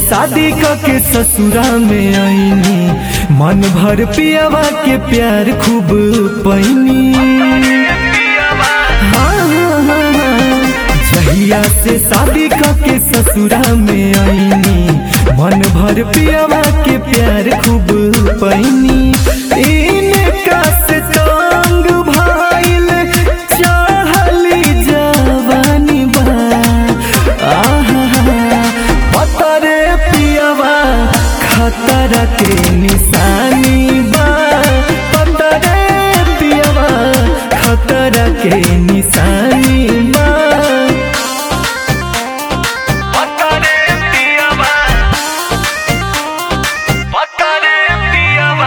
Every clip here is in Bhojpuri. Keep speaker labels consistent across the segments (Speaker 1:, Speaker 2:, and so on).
Speaker 1: शादी के ससुरा में आईनी मन भर पियावा के प्यार खूब पैनी हाँ, हाँ, हाँ, हाँ। जहिया से शादी के ससुरा में आईनी मन भर पियावा के प्यार खूब पैनी इनका से तंग भाईल चढ़ली जवानी बा आहा पतरे पियावा खतरा के निशानी बा पतरे पियावा खतरा के निशानी बा
Speaker 2: पतरे पियावा पतरे पियावा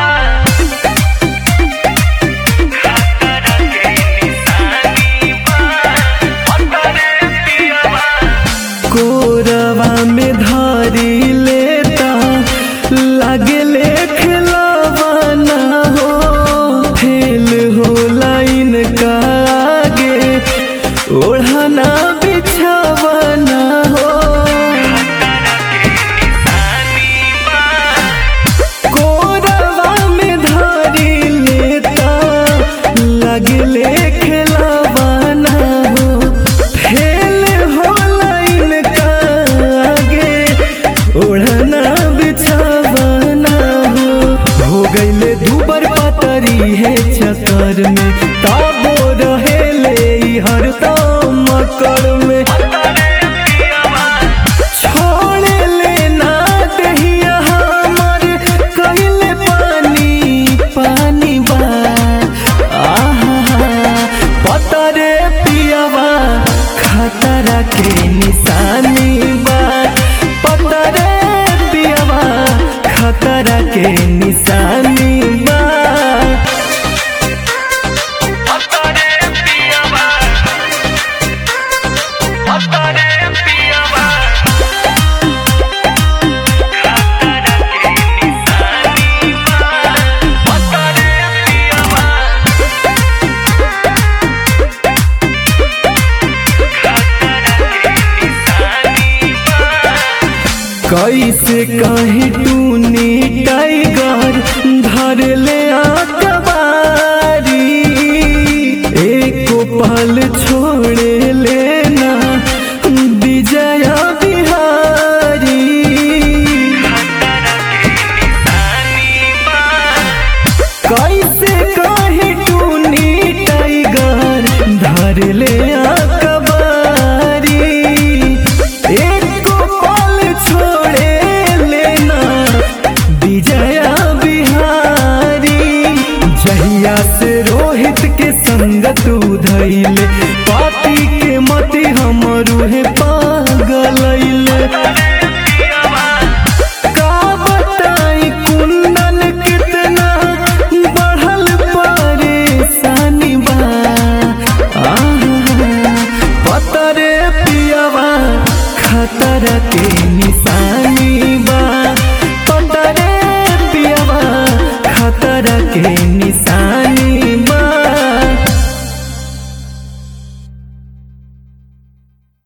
Speaker 2: खतरा के निशानी बा पतरे पियावा
Speaker 1: कोरवा में धारी लेता लगे लेखलवा ना हो फेल हो लाइन का आगे ओढ़ना बिछावा ना हो कोरवा में धारी लेता लगले खेलावा ना हो फेल हो लाइन का आगे ओढ़ना बिछावा ना हो हो गईले दुबर पतरी है चक्कर में ताबो रहेले ई हरदम मकर में छोड़ लेना दहिया हमर कहिले पानी पानी बा आहा पतरे पियावा खतरा के निशानी बा पतरे पियावा खतरा के निशानी बा
Speaker 2: पतरे पियावा पतरे पियावा खतरा के निशानी बा पतरे पियावा खतरा के निशानी बा
Speaker 1: कैसे कहीं टूनी टाइगर धर ले आकबारी एको पल छोड़े लेना विजया बिहारी कैसे कहीं टूनी टाइगर धर ले आकबारी एको पल छोड़े लेना विजया बिहारी जहिया से रोहित के संगत उधैले पापी के मति हमरू है पागलैले का बताई कुंदन कितना बढ़ल परेशानी बा आहा, पतरे पियावा खतरा के निशानी बा पतरे पियावा खतरा के निशानी